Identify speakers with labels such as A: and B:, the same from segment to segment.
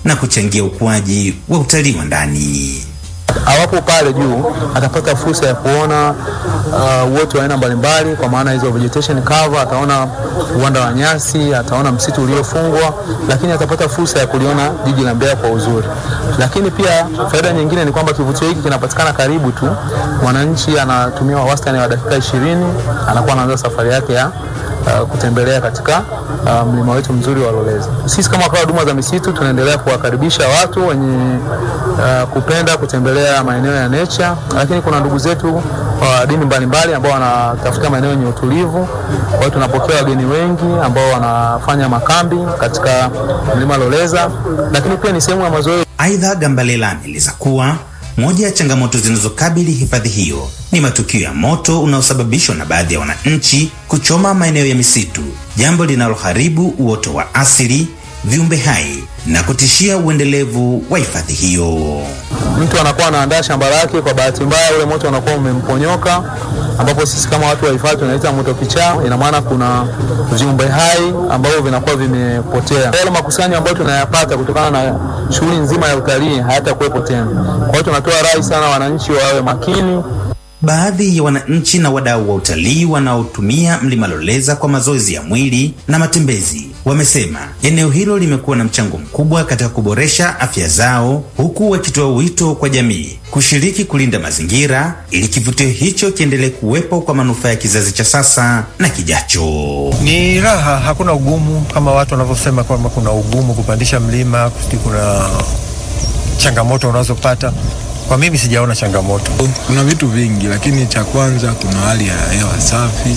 A: na kuchangia ukuaji wa utalii wa ndani.
B: awapo pale juu atapata fursa ya kuona uh, uoto wa aina mbalimbali, kwa maana hizo vegetation cover, ataona uwanda wa nyasi, ataona msitu uliofungwa, lakini atapata fursa ya kuliona jiji la Mbeya kwa uzuri. Lakini pia faida nyingine ni kwamba kivutio hiki kinapatikana karibu tu, mwananchi anatumia wastani wa dakika ishirini anakuwa anaanza safari yake ya uh, kutembelea katika uh, mlima wetu mzuri wa Loleza. Sisi kama wakala wa huduma za misitu tunaendelea kuwakaribisha watu wenye uh, kupenda kutembelea maeneo ya nature, lakini kuna ndugu zetu wa dini mbalimbali ambao wanatafuta maeneo yenye utulivu. Kwa hiyo tunapokea wageni wengi ambao wanafanya makambi katika mlima Loleza, lakini pia ni sehemu ya mazoezi.
A: Aidha, Gambalela ameeleza kuwa moja ya changamoto zinazokabili hifadhi hiyo ni matukio ya moto unaosababishwa na baadhi ya wananchi kuchoma maeneo ya misitu, jambo linaloharibu uoto wa asili, viumbe hai na kutishia uendelevu wa hifadhi hiyo.
B: mtu anakuwa anaandaa shamba lake, kwa bahati mbaya ule moto unakuwa umemponyoka, ambapo sisi kama watu wa hifadhi tunaita moto kichaa. Ina maana kuna viumbe hai ambavyo vinakuwa vimepotea. Yale makusanyo ambayo tunayapata kutokana na shughuli nzima ya utalii hayatakuwepo tena. Kwa hiyo tunatoa rai sana wananchi wawe makini
A: Baadhi ya wananchi na wadau wa utalii wanaotumia mlima Loleza kwa mazoezi ya mwili na matembezi wamesema eneo hilo limekuwa na mchango mkubwa katika kuboresha afya zao, huku wakitoa wito kwa jamii kushiriki kulinda mazingira ili kivutio hicho kiendelee kuwepo kwa manufaa ya kizazi cha sasa na kijacho.
C: Ni raha, hakuna ugumu kama watu wanavyosema kwamba kuna ugumu kupandisha mlima, kuti kuna changamoto unazopata. Kwa mimi sijaona changamoto.
D: Kuna vitu vingi, lakini cha kwanza kuna hali ya hewa safi,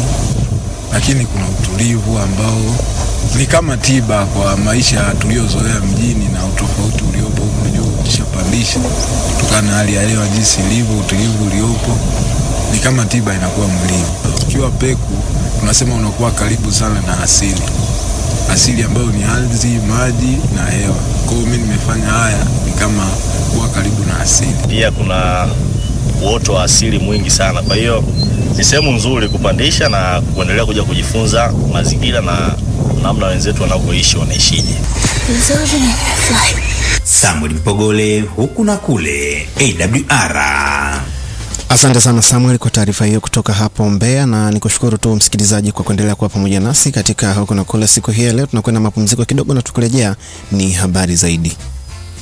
D: lakini kuna utulivu ambao ni kama tiba kwa maisha tuliyozoea mjini na utofauti uliopo. Unajua, ukishapandisha kutokana na hali ya hewa jinsi ilivyo, utulivu uliopo ni kama tiba inakuwa mwilini. Ukiwa peku, tunasema unakuwa karibu sana na asili, asili ambayo ni ardhi, maji na hewa. Kwa hiyo mimi nimefanya haya ni kama kuwa karibu na asili.
E: pia kuna uoto wa asili mwingi sana. Kwa hiyo ni sehemu nzuri kupandisha na kuendelea kuja kujifunza mazingira na namna wenzetu wanavyoishi wanaishije.
A: Samuel Mpogole, huku na kule, AWR.
F: Asante sana Samuel kwa taarifa hiyo kutoka hapo Mbeya, na nikushukuru tu msikilizaji kwa kuendelea kuwa pamoja nasi katika huku na kule. Siku hii ya leo tunakwenda mapumziko kidogo, na tukurejea ni habari zaidi.